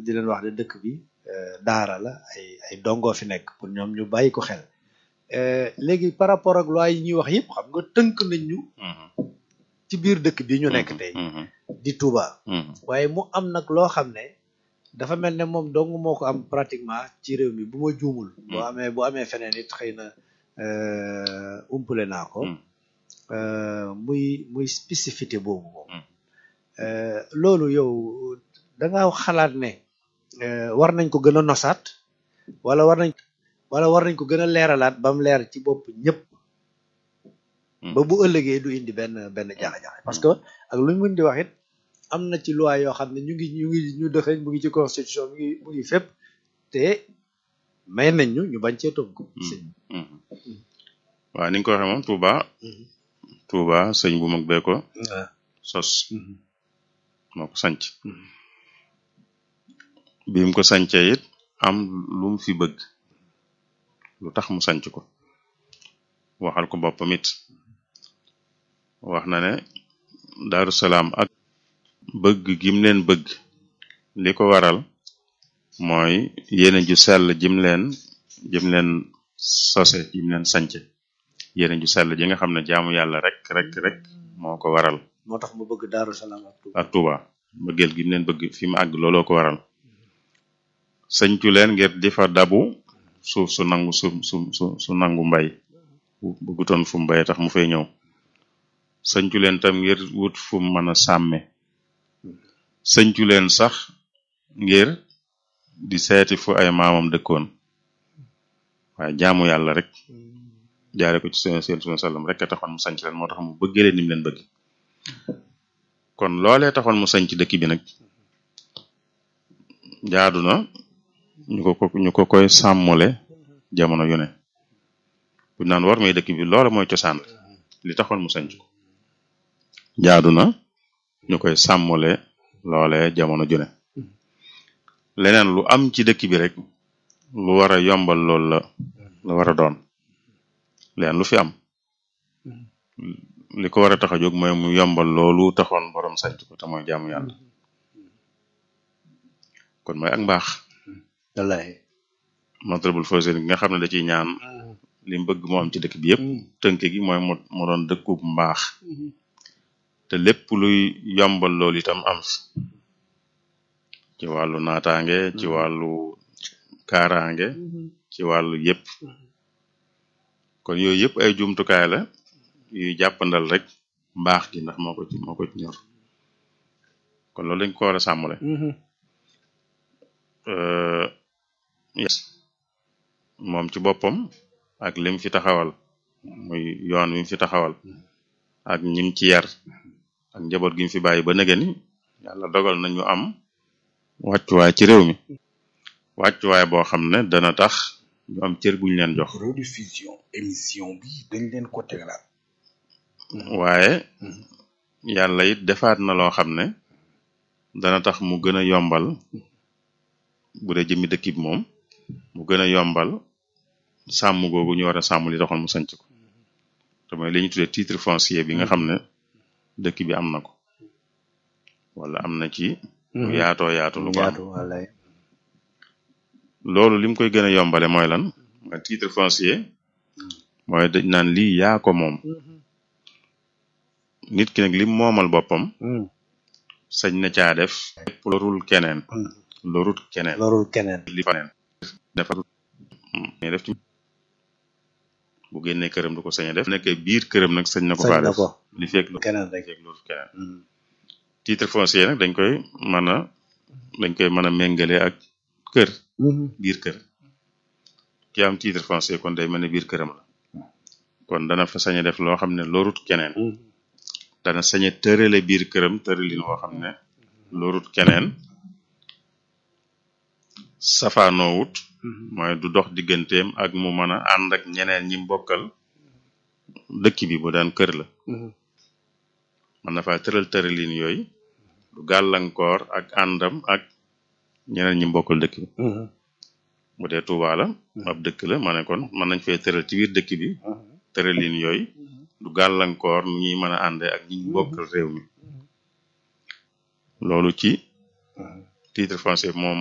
di leen wax ne dëkk bi daara la ay ay dongoo fi nekk pour ñoom ñu bàyyi ko xel léegi par rapport ak loi yi ñuy wax yëpp xam nga tënk nañ ñu ci biir dëkk bi ñu nekk tey di Touba waaye mu am nag loo xam ne dafa mel ne moom dong moo ko am pratiquement ci réew mi bu ma juumul boo amee bu amee feneen it xëy na umpale naa ko muy muy spécificité boobu moom loolu yow da nga xalaat ne war nañ ko gën a nosaat wala war nañ wala war nañ ko gën a leeralaat ba mu leer ci bopp ñëpp ba bu ëllëgee du indi benn benn jaxe-jaxe parce que ak lu ñu mën di wax it am na ci loi yoo xam ne ñu ngi ñu ngi ñu dëxëñ mu ngi ci constitution mu ngi mu ngi fépp te may nañ ñu ñu bañ cee tënk sëñ waaw ni nga ko waxee moom Touba Touba sëñ bu mag bee ko sos moo ko sanc bi mu ko sancee it am lu mu fi bëgg lu tax mu sanc ko waxal ko boppam it wax na ne Daaru Salaam ak bëgg gim leen bëgg li ko waral mooy yéene ju sell jim leen jim leen sose jim leen sance yéene ju sell ji nga xam ne jaamu yàlla rek rek rek moo ko waral moo tax mu bëgg Daaru Salaam ak Touba ak Touba bëggeel gim leen bëgg fi mu àgg looloo ko waral sëñcu leen ngir di fa dabu suuf su nangu su su su su nangu mbay bëggutoon fu mu mbay tax mu fay ñëw sëñcu leen tam ngir wut fu mu mën a sàmme sëñcu leen sax ngir di seeti fu ay maamam dëkkoon waaye jaamu yàlla rek jaare ko ci seen seen sunu sallam rek a taxoon mu sanc leen moo tax mu bëggee leen ni mu leen bëgg kon loolee taxoon mu sanc dëkk bi nag jaadu na ñu ko ko ñu ko koy sàmmule jamono yu ne bu naan war may dëkk bi loola mooy cosaan li taxoon mu sanc ko jaadu na ñu koy sàmmule loole jamono ju ne leneen lu am ci dëkk bi rek lu war a yombal loolu la la war a doon leneen lu fi am li ko war a tax a jóg mooy mu yombal loolu taxoon borom sanc ko te mooy jaamu yàlla kon mooy ak mbaax wallahi Matlabul Fawzayni nga xam ne da ciy ñaan li mu bëgg moo am ci dëkk bi yëpp tënk gi mooy mu mu doon dëkkub mbaax te lépp luy yombal loolu itam am fi ci wàllu naataange ci wàllu kaaraange ci wàllu yëpp kon yooyu yëpp ay jumtukaay la yuy jàppandal rek mbaax gi ndax moo ko ci moo ko ci ñor kon loolu dañ ko war a sàmmale yes moom ci boppam ak lim fi taxawal muy yoon wi mu fi taxawal ak ñim ci yar ak njaboot gi mu fi bàyyi ba nëgëni yàlla dogal nañu am wàccuwaay ci réew mi wàccuwaay boo xam ne dana tax ñu am cër buñ leen jox rediffusion émission bi dañ leen ko tegalaat waaye yàlla it defaat na loo xam ne dana tax mu gën a yombal bu dee jëmmi dëkk bi moom mu gën a yombal sàmm googu ñu war a sàmm li taxoon mu sanc ko te mooy li ñu tuddee titre foncier bi nga xam ne dëkk bi am na ko wala am na ci lu yaatoo yaatu lu ko am yaatu wallahi loolu lim koy gën a yombale mooy lan nga titre foncier mooy dañ naan lii yaa ko moom nit ki nag lim moomal boppam sañ na caa def lépp lorul keneen lorut keneen lorul keneen li faneen defar mais def ci bu génnee këram du ko sañ a def nekkee biir këram nag sañ na ko sañ faa na def ko li fekk lu keneen rek fekk lorut keneen titre foncier nag dañ koy mën a dañ koy mën a méngale ak kër biir kër ki am titre foncier kon day mel ne biir këram la kon dana fa sañ a def loo xam ne lorut keneen dana sañ a tërale biir këram tëralin woo xam ne lorut keneen safaanoowut mooy du dox digganteem ak mu mën a ànd ak ñeneen ñi mbokkal dëkk bi bu daan kër la mën na faa tëral tëralin yooyu du gàllankoor ak àndam ak ñeneen ñi mbokkal dëkk bi bu dee Tuuba la ab dëkk la ma ne kon mën nañ fay tëral ci biir dëkk bi tëralin yooyu du gàllankoor nu ñuy mën a àndee ak ñi bokkal réew mi loolu ci titre foncier moom